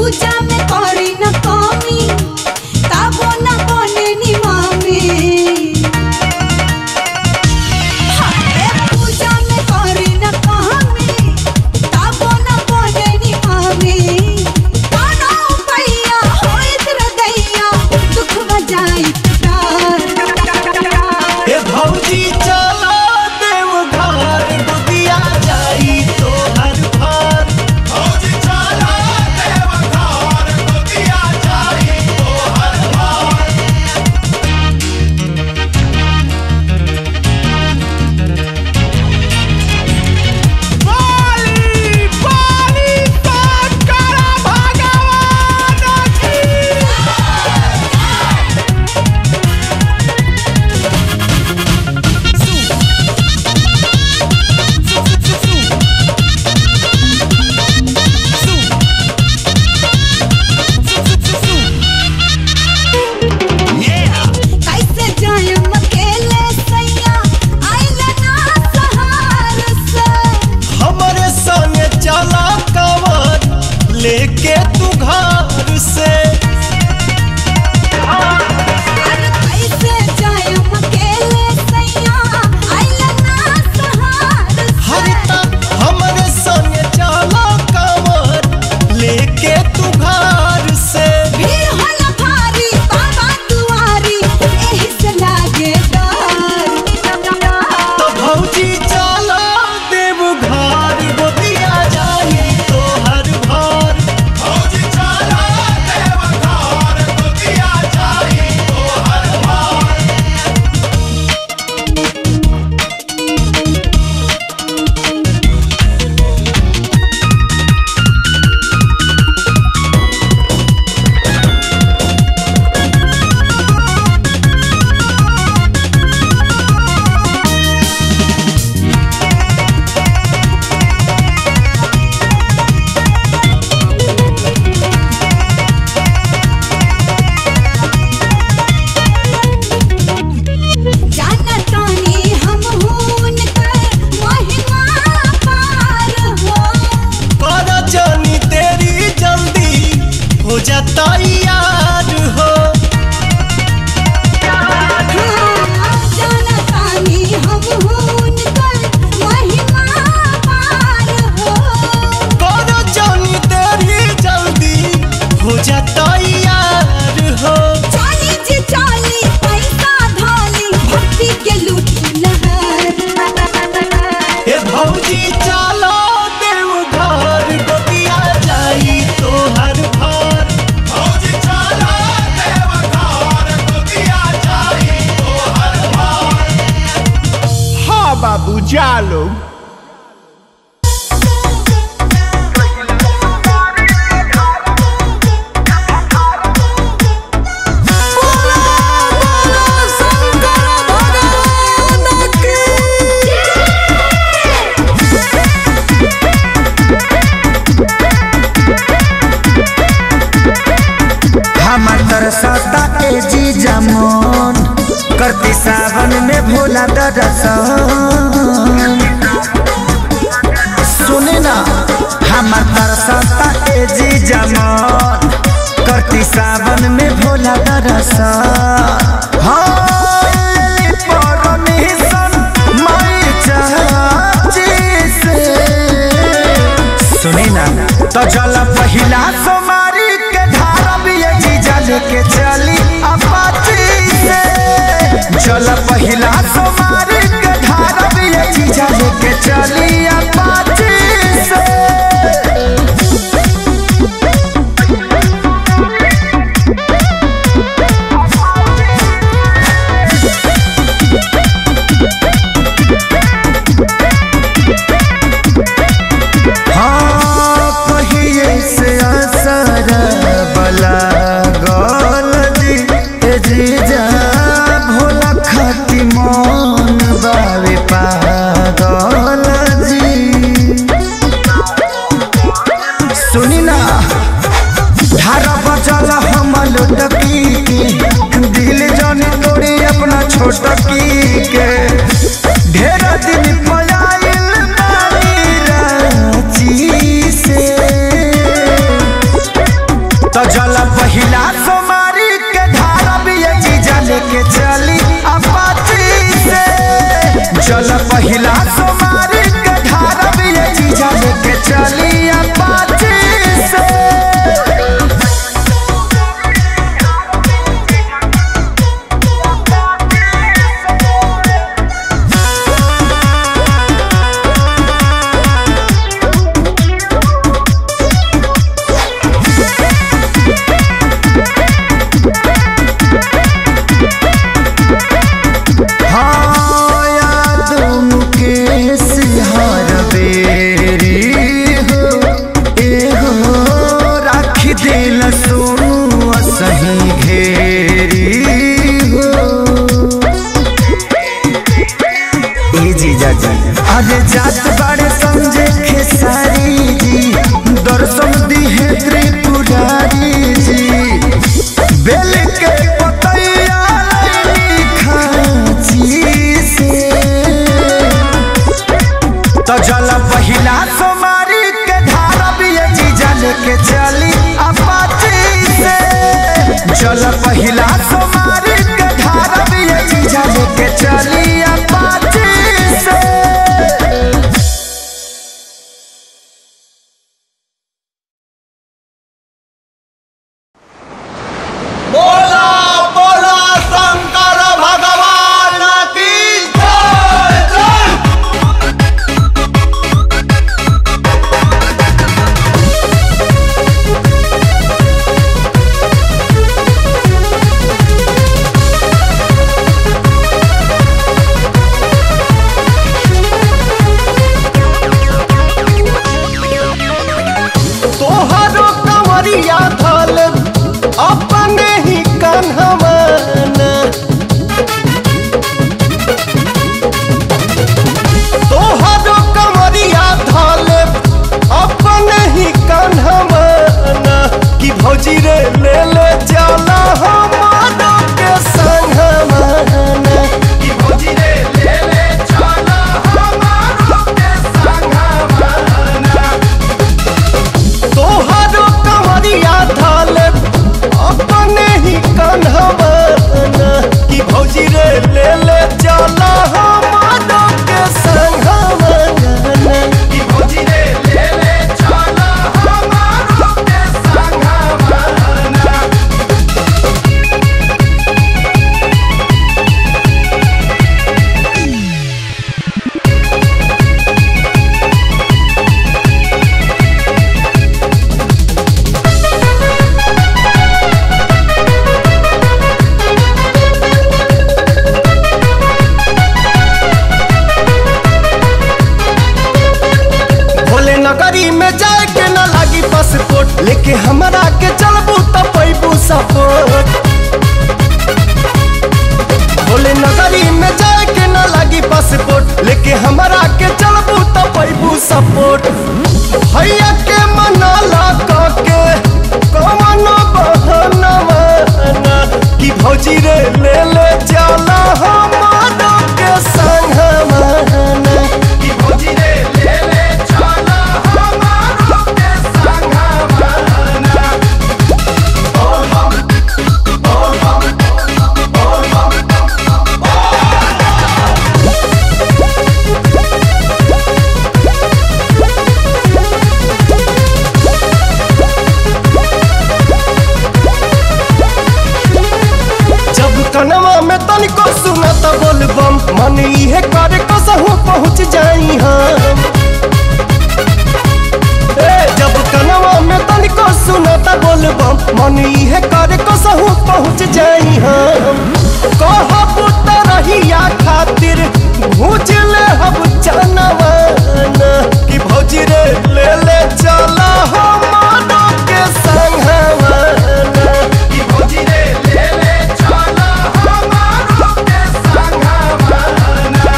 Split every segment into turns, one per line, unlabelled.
पूजा में करी न कमी ताबो न बने नि मामी हाय पूजा में करी न कमी ताबो न बने नि मामी कानो पैया होइत हृदया दुख बजाई
हे भौजी चला देव घर दुदिया जाई तोहर घर भौजी चला देव घर दुदिया जाई तोहर घर
पाली पाली शंकर भगवान की
कैसे जायम अकेले सैया आइला ना सहार से
हमरे संगे चला कवर लेके तू घर से
अरे कैसे जायम अकेले सैया आइला ना सहार से
हरिता हमरे संगे चला कवर लेके तू घर से
भीड़ होला भारी बाबा दुआरी एही से लागे डर
तो भौजी चला देव घर गोदिया जाई तोहर घर भौजी चला देव घर गोदिया जाई तोहर घर
जाना तानी हम हून कर महिमा पार हो
कर जानी तेरी जल्दी हो जाता यार हो
जाना तानी हम हून कर महिमा पार हो
कर जानी तेरी जल्दी हो जाता यार हो
चाली जी चाली पैसा धाली भक्ति के लूट लहर
हे भौजी चलो देव घर गोदिया जाई तोहर घर भौजी चलो देव घर गोदिया जाई तोहर घर
हाँ बाबू जालो
हमर तरसता ए जी जमोन करती सावन में भोला दरसन सुने ना हमर तरसता ए जी जमोन करती सावन में भोला दरसन हाँ, लेली परमिशन माई चाची से। सुनी ना तो चल पहिला सोमारी के धारा भी ये जीजा लेके चली अपाची से चल पहिला सोमारी के धारा भी ये जीजा लेके चली अपाची से हाँ पहिए से असर बला गल जी ए जीजा भोला खाती मन बावे पागल जी सुनी ना धारा बचल हम लुटकी के दिल जन तोड़ी अपना छोटकी के ढेर दिन पलाइल नानी रांची से पहिला सोमारी के धारब ये जीजा लेके चली अपाची से
बोला बोला शंकर भगवान की जय जय तोहरो कंवरिया धल अपने ही कन्हवाना तोहरो कंवरिया धल अपने ही कन्हवाना कि भौजी रे ले ले जाला हमारो के संगवाना कि भौजी रे ले ले जाला हमारो के संगवाना तोहरो कंवरिया धाल अपने ही कन्हवाना कि भौजी रे ले ले जाला हमारो के संगवाना कि भौजी रे ले ले जाला हमारो के संगवाना भोले नगरी में जाए के न लागी पासपोर्ट लेके हमरा के चलबू त पैबू सपोर्ट भोले नगरी में जाए के न लागी पासपोर्ट लेके हमरा के चलबू त पैबू सपोर्ट भैया के मनाला क के कौन बहाना माना कि भौजी रे ले ले जाला हमारो के संग माना कि भौजी रे ले ले जाला हमारो के संग माना जब कनवा में तनिको सुनत बोलबम मन इहे करे कसहू पहुँच जाई हम ए जब कनवा में तनिको सुनत बोलबम मन इहे करे कसहू पहुँच जाई हम कहब त रहिया खातिर भूज ले हम जनवाना कि भौजी रे ले ले चला हमारो के संगवाना कि भौजी रे ले ले चला हमारो के संगवाना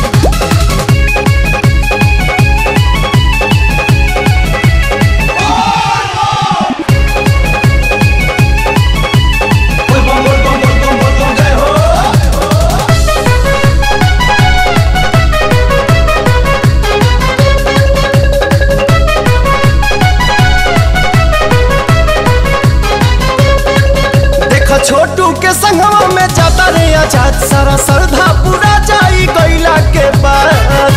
देखा छोटू के संगवा में जाता रे आजाद सारा श्रद्धा पूरा जाई गईला के बाद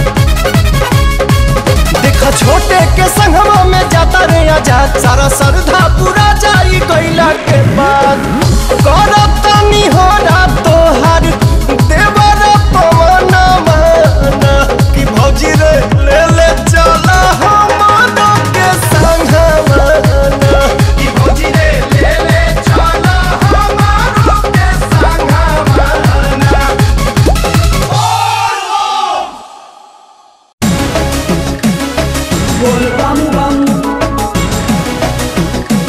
देखा छोटे के संगवा में जाता रे आजाद सारा श्रद्धा पूरा जाई गईला के बाद करत तनी हो रात तोहार देवर पवन माना कि भौजी रे ले ले चला हमारो के संगवाना कि भौजी रे ले ले चला हमारो के संगवाना
बोल बम बम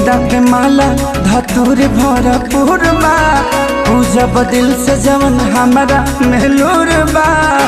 गेंदा के माला धतूर भरपूर बा पूजब दिल से जवन हमारा मेलूर बा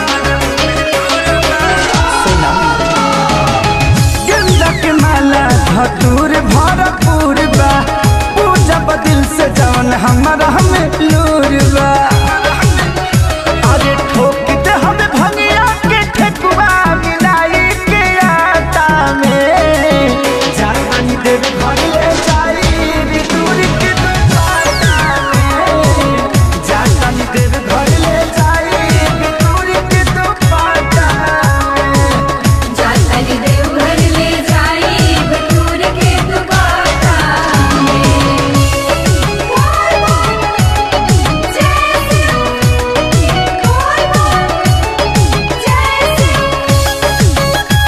गेंदा के माला धतूर भरपूर बा पूजब दिल से जवन हमारा मेलूर बा अरे ठोक दे हमें भंगिया के ठेकुआ मिलाई के आटा में जानी देव घर ले जाई दूर के दुपाटा में जानी देव घर ले जाई दूर के दुपाटा में
जातरी देवघर ले जाई बटूर के दुपाटा में बोल बोल जय शिव बोल बोल जय शिव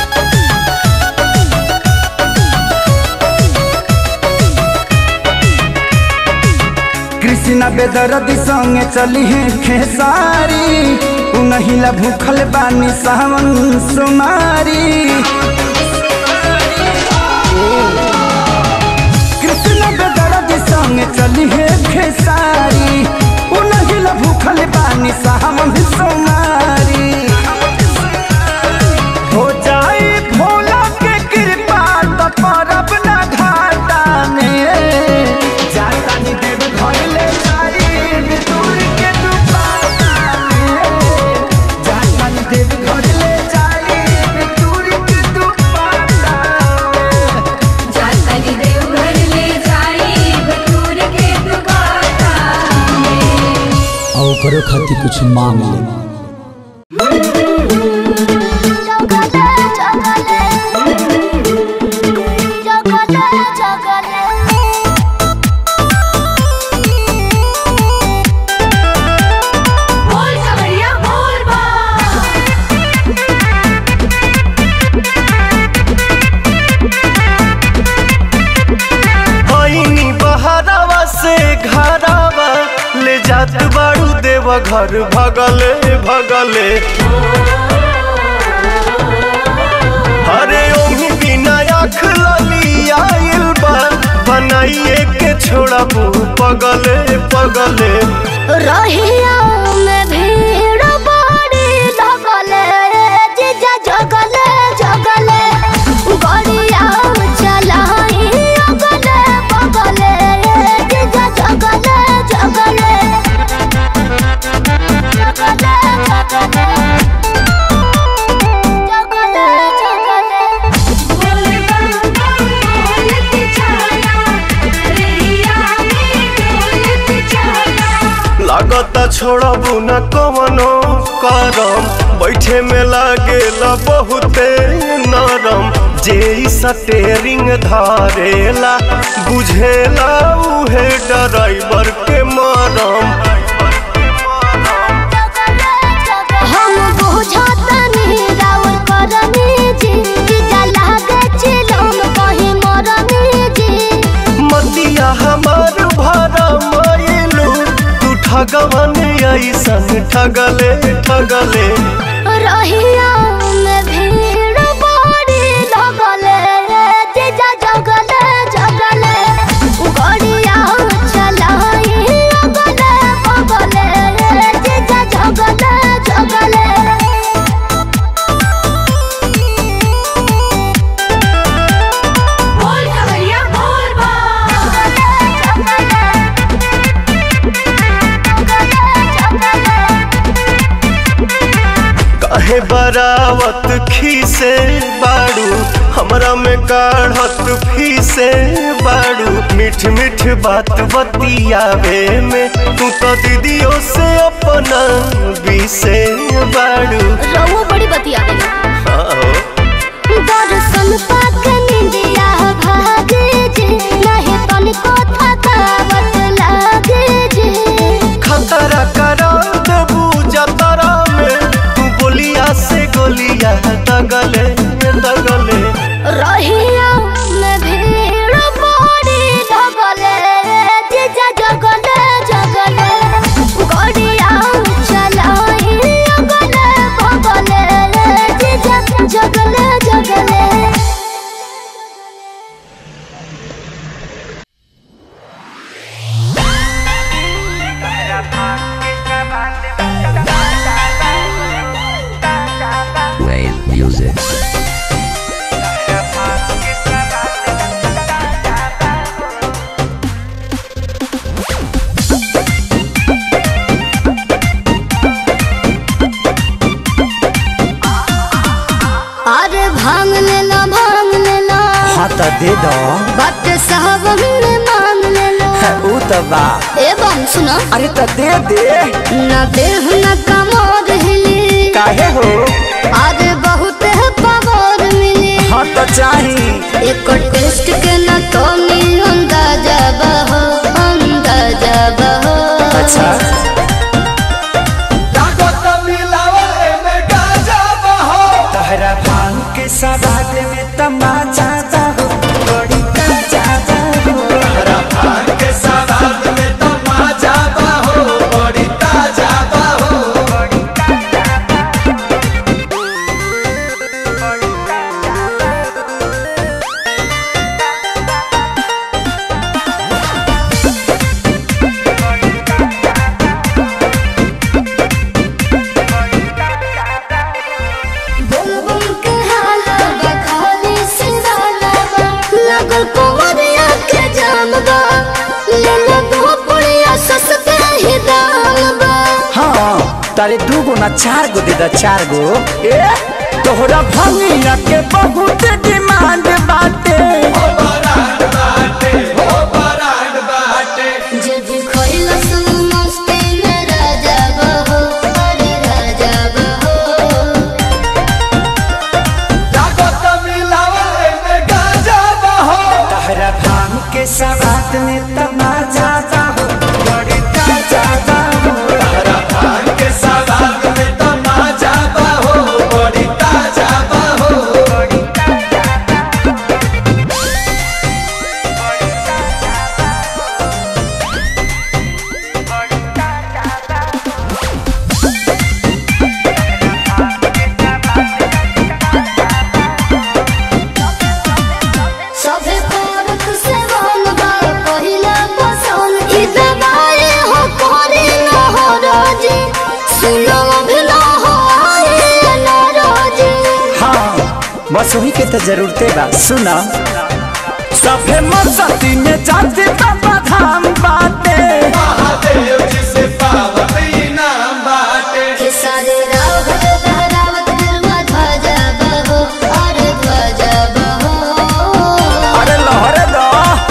कृष्णा बेदरदी संगे चली है खेसारी उनहिला भूखल बानी सावन सुमारी कृष्णा बेदरदी संगे चली है खेसारी उनहिला भूखल बानी सावन सुमारी हो जाए भोला के कृपा तो परब ना घाटा में जाता नी देव घर ले जाई दूर के दुपाटा में जाता नी देव घर ले जाई दूर के दुपाटा में
जातरी देवघर ले जाई बटूर के दुपाटा में
और ओकरो खातिर कुछ मांग ले
बोल कवरिया बोल बा
आईनी बहरावा से घरावा ले जात बाड़ू देव घर भगले भगले अरे ओही बिना आँख लली आइल बा बनाइए के छोड़ा पगले पगले
रहिया में भीड़ बड़ी लगले जीजा जगले जगले गड़िया चलाई अगले बगले जीजा जगले जगले जगले जगले जगले जगले
बोल बम बोलत चला रैया में डोलत चला
लागता छोड़बू न कवनो करम बैठे में लागेला बहुते नरम जे इ स्टेरिंग धारेला बुझेला उहे ड्राइवर के मरम
हम बुझतनी राउर करनी जी जीजा लागे चिलम कहीं मरनी जी
मतिया हमार भरा मायलू तू ठगवन ऐसन ठगले ठगले
रहिया में भीड़ बड़ी लगले जीजा जगले जगले गड़िया चलाई अगले बगले जीजा जगले जगले
बोल कवरिया बोल बा
काहे बरावत खीसे बाड़ू हमरा में काढ़त फीसे बाड़ू मीठ मीठ बात बतियावे में तू तो दीदियों से अपना बीसे बाड़ू
रहुआ बड़ी बतिया गई
आओ।
दर्शन पाक निंदिया भागे जे नहीं तनिको थकावट लागे जे
खतरा करा देबू जतरा में तू बोलिया से गोलिया दगले दगले
रहिया में भीड़ बड़ी लगले जीजा जगले जगले गड़िया चलाई अगले बगले जीजा जगले जगले
तो दे दो
बात साहब में मान ले लो
ऊ तो बा
एवं सुनो
अरे तो दे दे
न देह न कमर हिली
काहे हो
आज बहुत है पावर मिली
हाँ तो चाही
एक टेस्ट के न तो नी अंदाजा बहो अंदाजा बहो
अच्छा तहरा भांग के सवाद में तमाचा हो बड़ी ताजा हो
बुम बुम के हाला बखाली सिंगाला बा लगल कुंवरिया के जाम बा ले लो दो पुड़िया सस्ते ही दाम बा
हाँ तारे दू गो ना चार गो दे दा चार गो ए तोहरा भंगिया के बहुत डिमांड बाटे
जे भी खोइला सुन मस्ती में राजा बहो अरे राजा बहो
तहरा भांग के सवाद में तमाचा हो बड़ी ताजा हो
सभे पारक से वन बा पहिला पसंद ई दवाई हो कोरी न हो रोजी सुनो भी न हो आए न रोजी
हाँ बस वही के तो जरूरते बा सुना सभे मस्ती में जाते बाबा धाम बाटे
के सारे रावत बहरावत गरवा ध्वजा बहो अरे ध्वजा बहो
अरे लहरे दो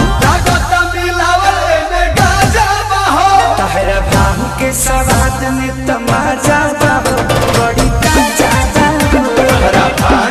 तहरा भांग के सवाद में तमाचा हो बड़ी ताजा हो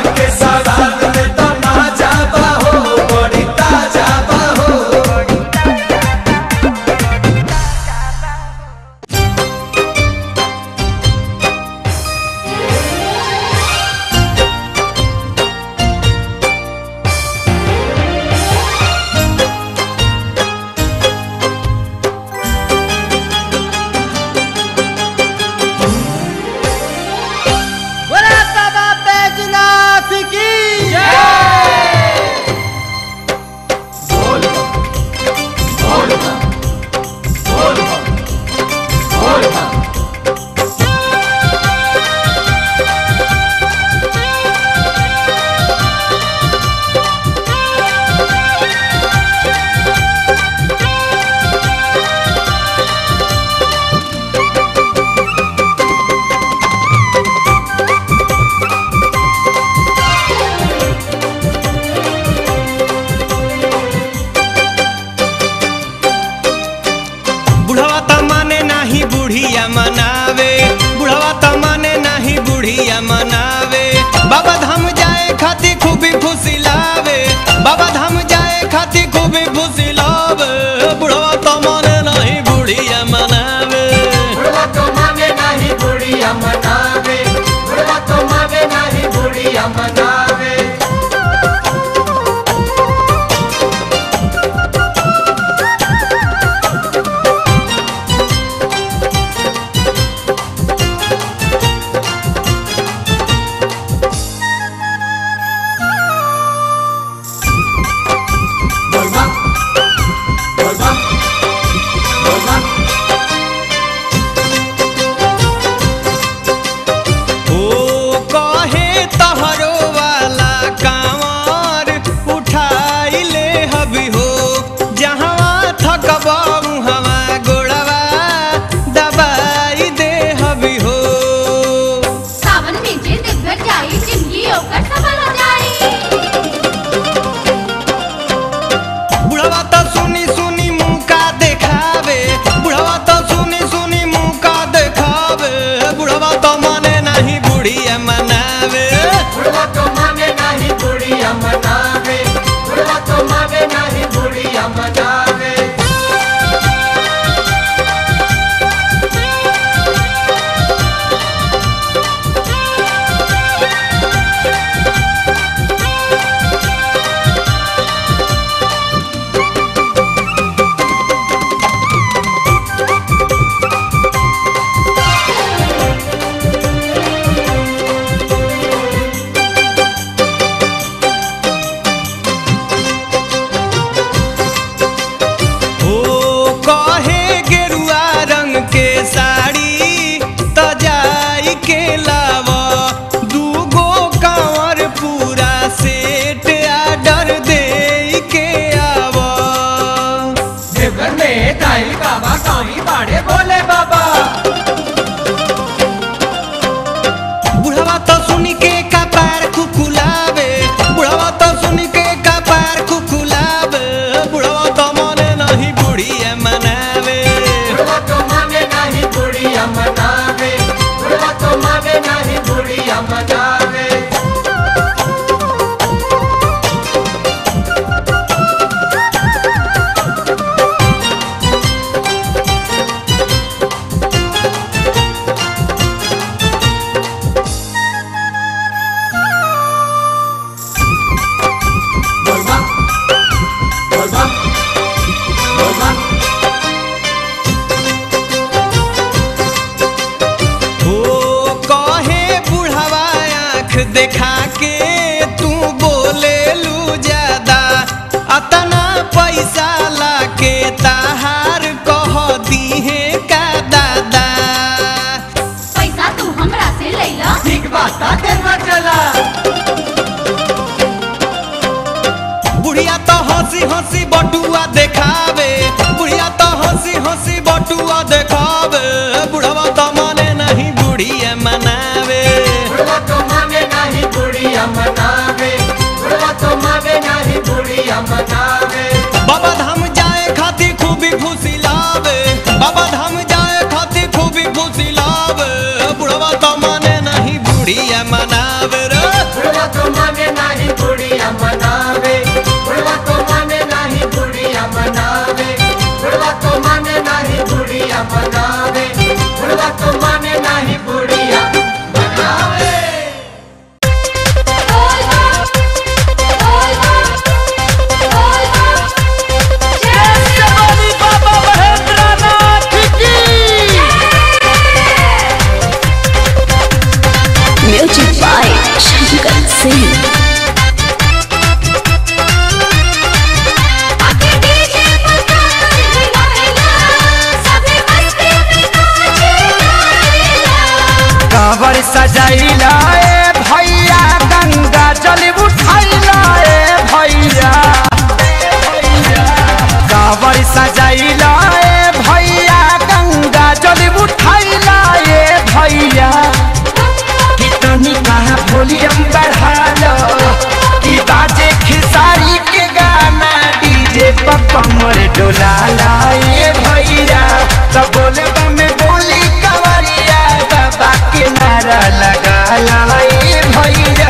बुढ़वा त माने नाही बुढ़िया मनावे बुढ़वा त माने नाही बुढ़िया मनावे बाबा धाम जाए खातिर खूबी फुसिलावे बाबा धाम जाए खातिर खूबी फुसिलावे बुढ़वा त माने नाही बुढ़िया मनावे
में दाई बाबा कहीं बाड़े बोले बाबा
बुढ़वा तो सुनी के कपार कुकुलावे बुढ़वा तो सुनी के कपार कुकुलावे बुढ़वा तो मने नहीं बुढ़िया मनावे
बुढ़वा तो माने नहीं बुढ़िया मनावे बुढ़वा तो माने नहीं बुढ़िया मनावे बोलबा बोलबा बोलबा
ओ कहे बुढ़वा आँख देखा के तू बोले लू ज्यादा अतना पैसा लाके ताहार कह दीहे का दादा
पैसा तू हमरा से लैला
ठीक बात करवा चला
बुढ़िया तो हंसी हंसी बटुआ देखावे बुढ़िया तो हंसी हंसी बटुआ देखावे बुढ़वा तो माने नहीं बुढ़िया मनावे
बुढ़वा तो माने नहीं बुढ़िया मनावे बुढ़वा तो माने नहीं बुढ़िया मनावे
बाबा धाम जाए खातिर खूबी खुशी लावे बाबा धाम जाए खातिर खूबी खुशी लावे बुढ़वा तो माने नहीं बुढ़िया मनावे रे
बुढ़वा तो माने नहीं बुढ़िया मनावे बुढ़वा तो माने नहीं बुढ़िया मनावे बुढ़वा तो माने नहीं बुढ़िया मनावे बुढ़वा तो माने नहीं बुढ़िया मनावे
म्यूजिक बाय शंकर सिंह
कांवर सजाइला ए भैया गंगा जल उठाइला ए भैया कांवर सजाइला ए भैया गंगा जल उठाइला ए भैया कितनी कहा वॉल्यूम बढ़ा लो कि बाजे खिसारी के गाना डीजे पर कमर डोला लाए भैया तब बोले में बोली कवरिया बाबा के नारा लगा लाए भैया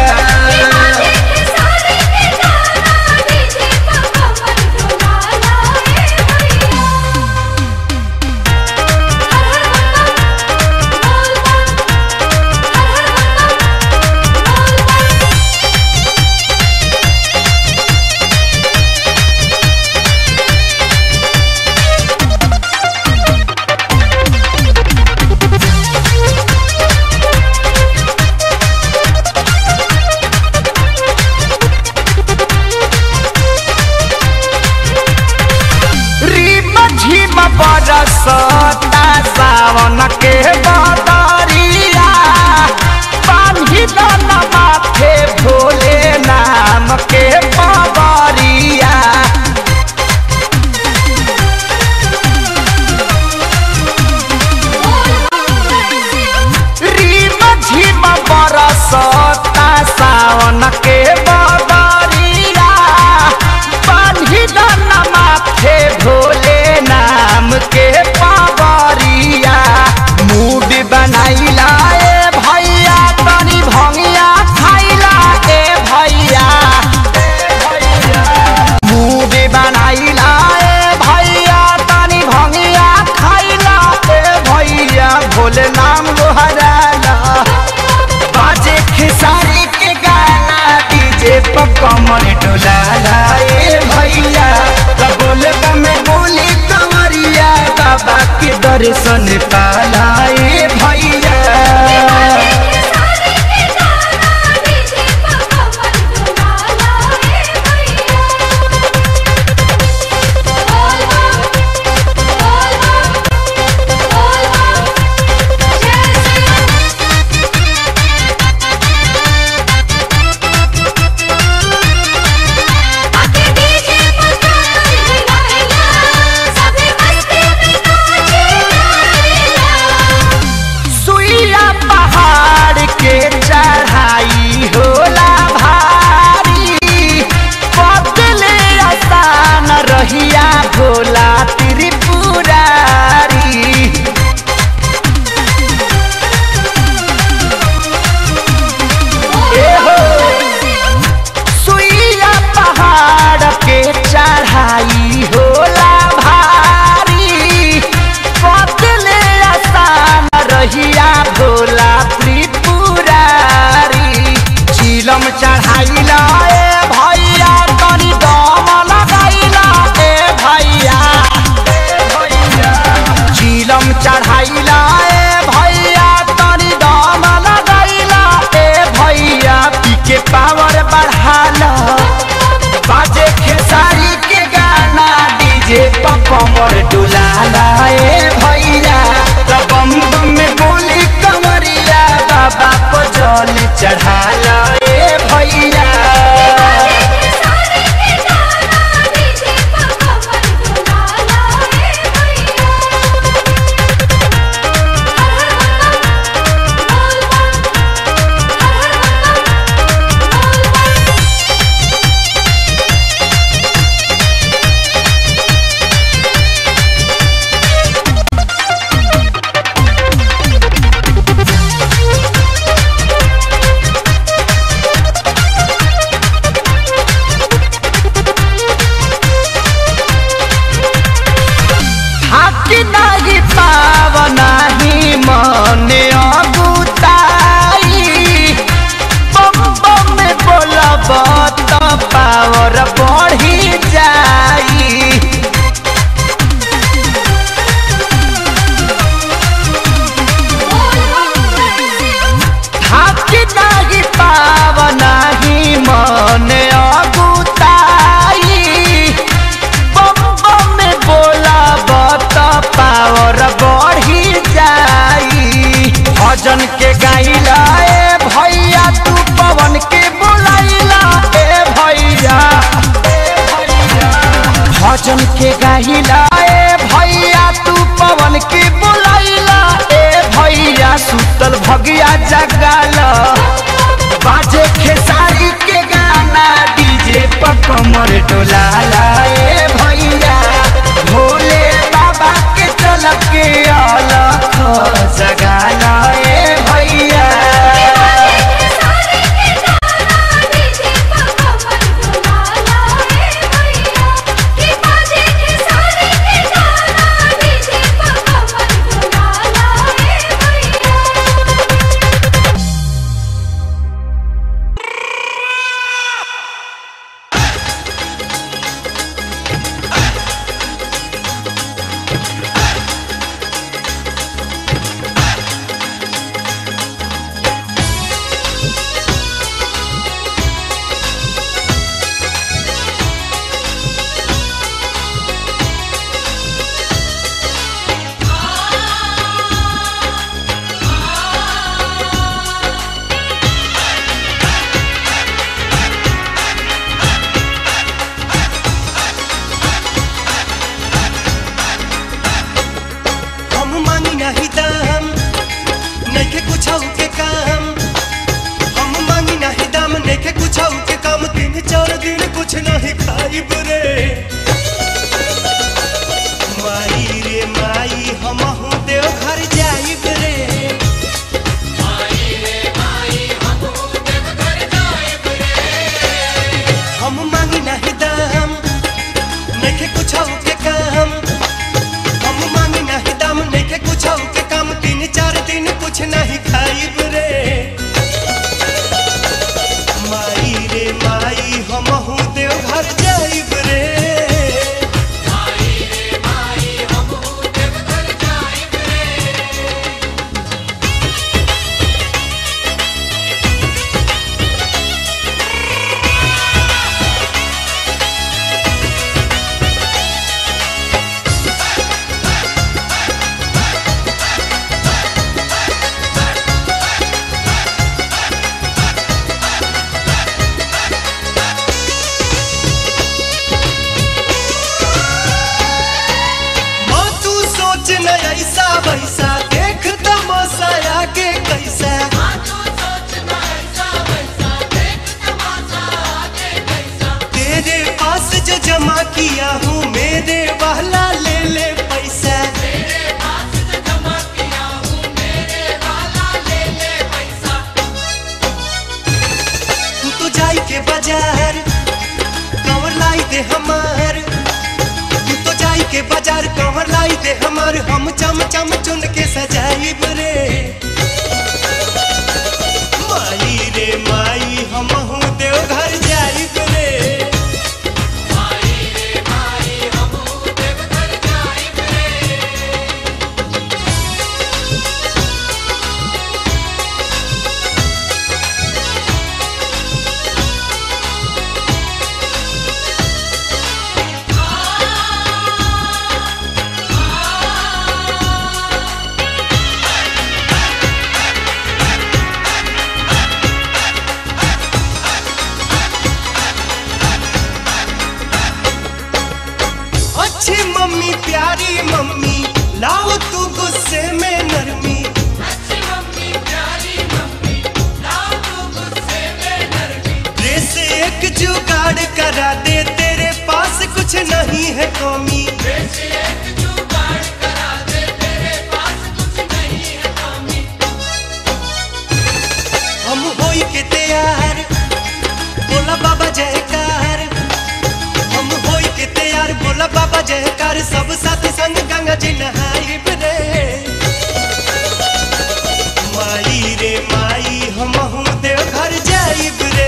रीम झीम बरसता सावन के बदरिया बान्ही दन माथे भोले नाम के पवरिया रीम झीम बरसता सावन के बदरिया बान्ही दन माथे भोले नाम के पवरिया मूड बनाइला ए भैया तनी भंगिया खाइला ए भैया मूड बनाइला ए भैया तनी भंगिया खाइला ए भैया भोले नाम गोहराला बाजे खेसारी के गाना डीजे पर कमर डोलाला ए भैया त बोले में बोली कंवरिया बाबा के दर्शन पाला ए भैया
डीजे पर
कमर डुलाला ए भैया त बम बम में बोली कमरिया बाबा को जल चढ़ाला ए भैया हाकी नाही पावनाही मने अगुताई बम बम में बोलब त पावर बढ़ी जाई हाकी नाही पावनाही मने अगुताई बम बम में बोला बत पावर बढ़ी जाई भजन के गाइला ए भैया तू पवन के बुलाइला ए भैया भजन के गाइला ए भैया तू पवन के बुलाइला ए भैया सुतल भगिया जगाला बाजे खेसारी के गाना डीजे पर कमर डोलाला ए भैया भोले बाबा के चल के अलख जगाला ए भैया
हम मांगी नहीं दाम नइखे कुछौ के काम हम मांगी नहीं दाम नइखे कुछौ के काम तीन चार दिन कुछ नहीं खाइब रे माई रे माई हमहू देव घर जाइब रे हम मांगी नहीं दाम नइखे कुछौ के काम हम मांगी नहीं दाम नइखे कुछौ के काम तीन चार दिन कुछ नहीं खाइब रे माई रे माई हमहू देव घर जाइब रे माँ तू सोच न ऐसा वैसा देख तमाशा आगे कैसा तेरे पास जो जमा किया हूँ मेरे वाला ले ले पैसा तू तो जाई के बाजार कंवर लाई दे हमार तू तो जाई के बाजार कंवर लाई दे हमार हम चम चम चुन के सजाइब रे माई रे माई हमहू देव घर जाइब रे मम्मी प्यारी मम्मी लाओ तू गुस्से में नरमी रे से एक जुगाड़ करा दे तेरे पास कुछ नहीं है कौमी हम होई के तैयार बोला बाबा जयकार हम होई के तैयार बोला बाबा जयकार सब साथी संग गंगा जी नहाई रे माई रे माई हम देव घर जाइब रे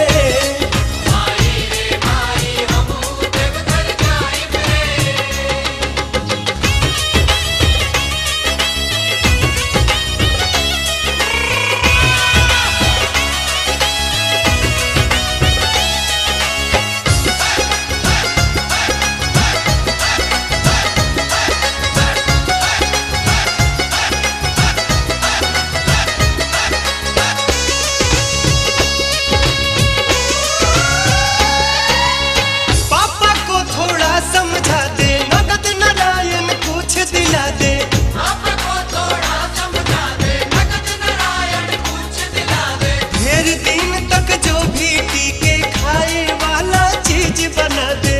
पापा को थोड़ा समझा दे नगद नारायण कुछ दिला दे ढेर दिन तक जो भी टीके खाए वाला चीज बना दे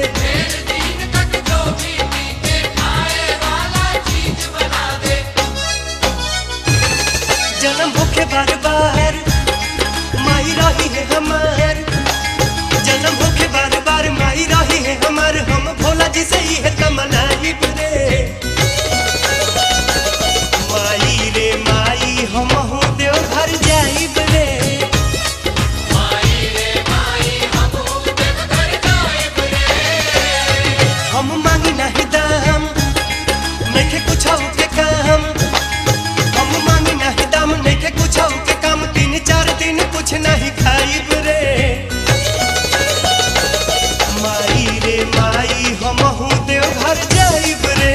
जन्म भूखे बार बार माई रही है हमार जन्म भूखे बार बार माई रही है हमार हम भोला जी से ही है तमनाई रे माई रे माई हम देव घर जाइब रे हम मांगी नहीं दाम नइखे कुछ के काम हम मांगी नहीं दाम नइखे कुछ के काम तीन चार दिन कुछ नहीं खाइब रे माई रे माई हम देव घर जाइब रे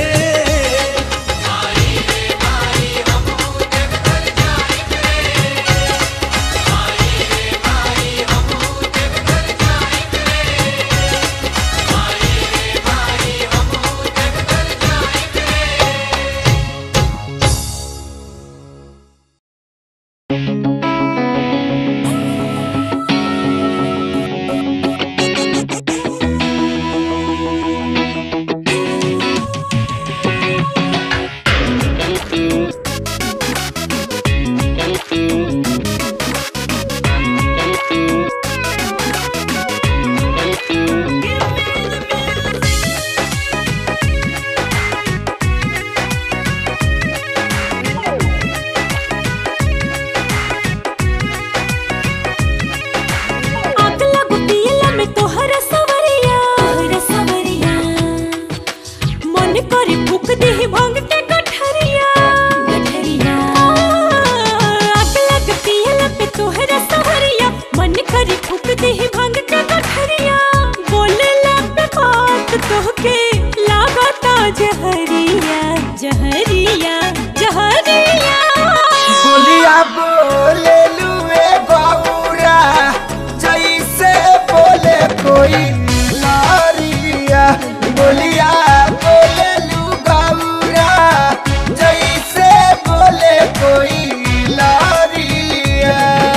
आग लागू पियला में तोहरा सवरिया तोहरा सवरिया मन करे फूक देहि भांग के गठरिया गठरिया आग लाग पियला में तोहरा सवरिया मन करे फूक देहि भांग के गठरिया बोलेला पे बात तोहके लागता जहरिया जहरिया जहरिया
बोलिया बोले लुए गौरा जैसे बोले कोई लारिया बोलिया बोले लू गौरा जैसे बोले कोई लारिया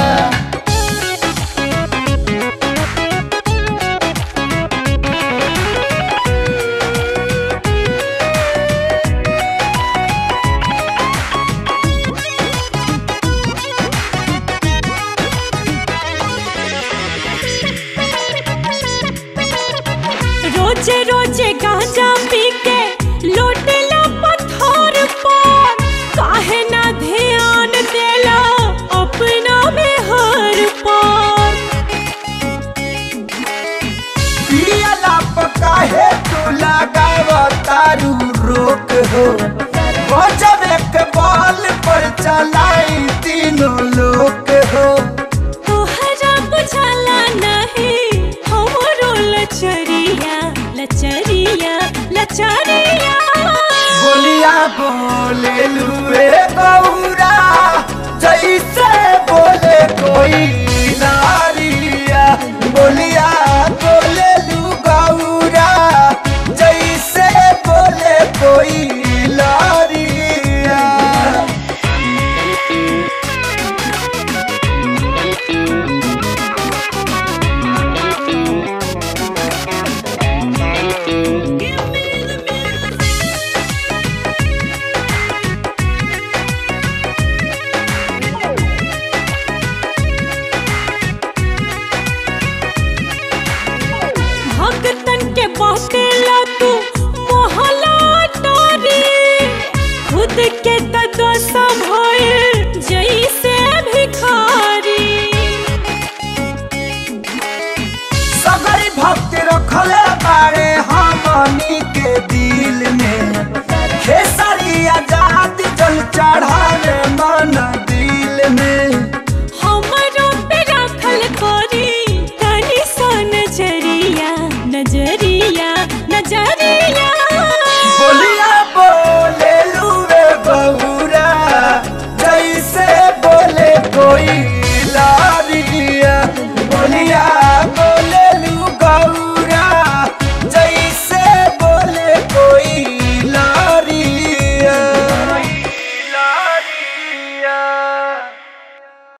रोजे रोजे गांजा पी के लोटेला पत्थर पर काहे ना ध्यान देला अपना में हर पर
पियला पका है तू लगाव तारू रोक हो बजबे के बॉल पर चलाई तीनों लोग हो
तोहरा बुझाला नहीं हमरो लचरिया लचरिया लचरिया
बोलिया बोले लुए गौरा जैसे बोले कोई नारिया बोलिया बोले लू गौरा जैसे बोले होई